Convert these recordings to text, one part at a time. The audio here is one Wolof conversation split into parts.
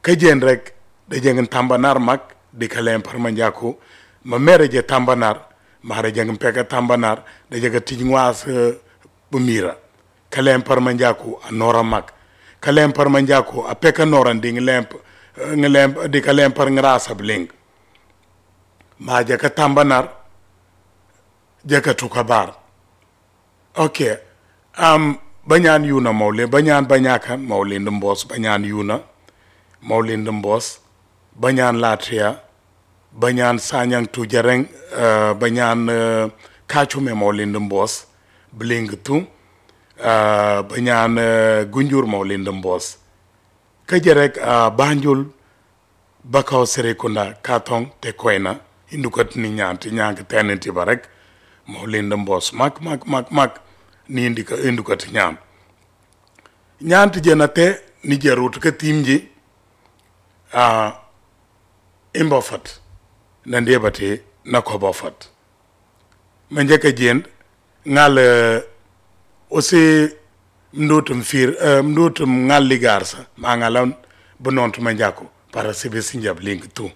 ka jen rek da jengin tambanar mak di kalem parma jaku ma mere je tambanar ma da jengin peka tambanar da jega tijwas bumira kalem parma jaku a nora mak kalem parma jaku a peka noran ding lemp ngelemp di kalem par ngrasa bling ma jeka tambanar jeka tukabar okay um banyan yuna mawle banyan banyakan mawle mbos banyan yuna mawle mbos banyan latria banyan sanyang tujareng uh, banyan uh, kachume mawle mbos bling tu uh, banyan uh, gunjur mawle mbos kajerek uh, banjul bakaw serekunda katong te koyna indukat ni nyanti nyank tenenti barek mawle mbos mak mak mak mak ni indika indukati ñaan ñaanti jena te ni jarut ka timji a imbo fat na ndebate na kobo fat ma njëkk jend ngal aussi mndutum fir uh, mndutum ngal ligar sa ma ngalan bonont ma njako para sibe sinjab link tu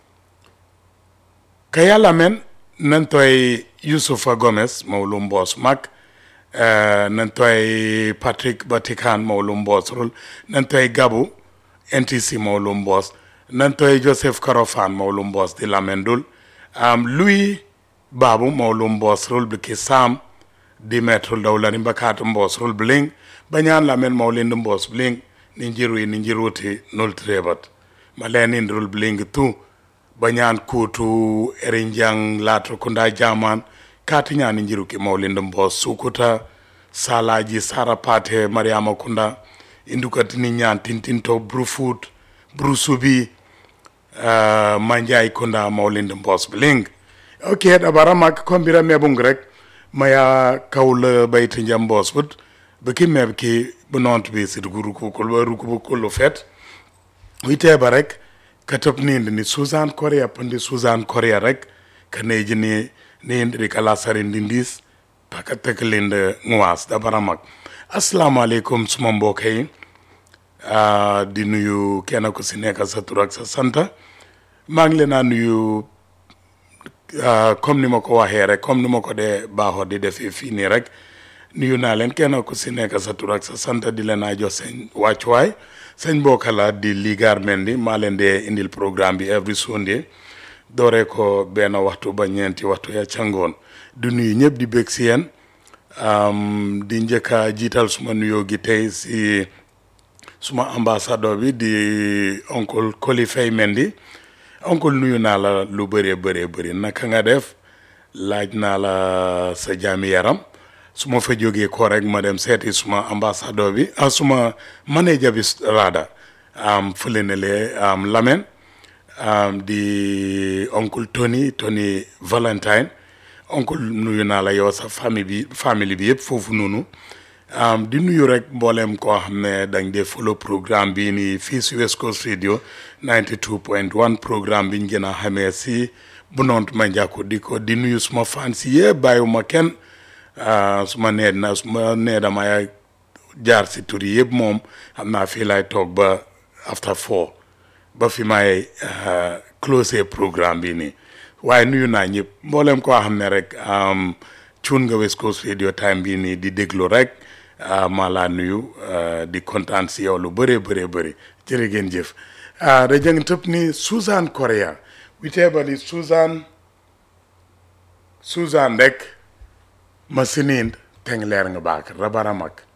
kayala men nan toy yusufa gomez mawlum boss mak Uh, nan toy patrick batikan mawlum bos rul nan toy gabu ntc mawlum bos nan toy joseph karofan mawlum bos di lamendul um, louis babu mawlum bos rul biki sam di metrul dawlani bakat mbos rul bling banyan lamen mawlind mbos bling ninjiru ninjiruti nul trebat malen rul bling tu banyan kutu erinjang latro kunda jaman kati ñani jiruki mawlinde mbo sukuta salaji sara pate mariama kunda indukati ni ñan tintinto brufut brusubi uh, manjay kunda mawlinde mbos bling ok dabara mak kombira mebung rek maya kawle bayti jam mbos but beki meb ki bunont bi sit guru ko ko ru ko ko lo fet wite ba rek katop ni ni suzan korea pandi suzan korea rek kaneji ni ni ndiri kala sari ndindis paka tekelinde ngwas da baramak assalamu alaikum suma mbokk yi uh, di nuyu kenn ku si nekk sa tur ak sa santa maa ngi leen a nuyu uh, comme ni ma ko waxee rek comme ni ma ko dee baaxoo di defee fii nii rek nuyu naa leen kenn ku si nekk sa tur ak sa santa di leen a jox seen wàccuwaay sëñ mbokk la di ligaar mendi maa leen dee indil programme bi every Sunday dooree ko benn waxtu ba ñeenti waxtu ya cangoon di nuyu ñëpp di bég si yéen di njëkk a jiital suma nuyoo gi tey si suma ambassadeur bi di oncle Koli Faye Mendy oncle nuyu naa la lu bëree bëree bëri naka nga def laaj naa la sa jaami yaram su ma fa jógee ko rek ma dem seeti suma ambassadeur bi ah suma manager bi raada am fële ne lee am Lamen Um, di oncle Tony Tony Valentine oncle nuyu naa la yow sa famille bi famille bi yëpp foofu noonu um, di nuyu rek mboolem koo xam ne dañ dee follow programme bi nii fii si West Coast Radio 92.1 programme bi ñu gën a xamee si Bunont Manjako di ko di nuyu suma fan si yëpp bàyyiwuma kenn uh, suma nee na suma nee damay jaar si tur yi yëpp moom xam naa fii lay toog ba after four ba fi may close programme bi nii waaye nuyu naa ñëpp mboolem koo xam ne rek cuun nga West Coast Radio time bi nii di déglu rek maa laa nuyu di kontaan si yow lu bëree bëree bëri jërë ngeen jëf da jëng tëb ni Susan Korea witeebali Susan Susan rek ma siniin teng leer nga baak rabaramak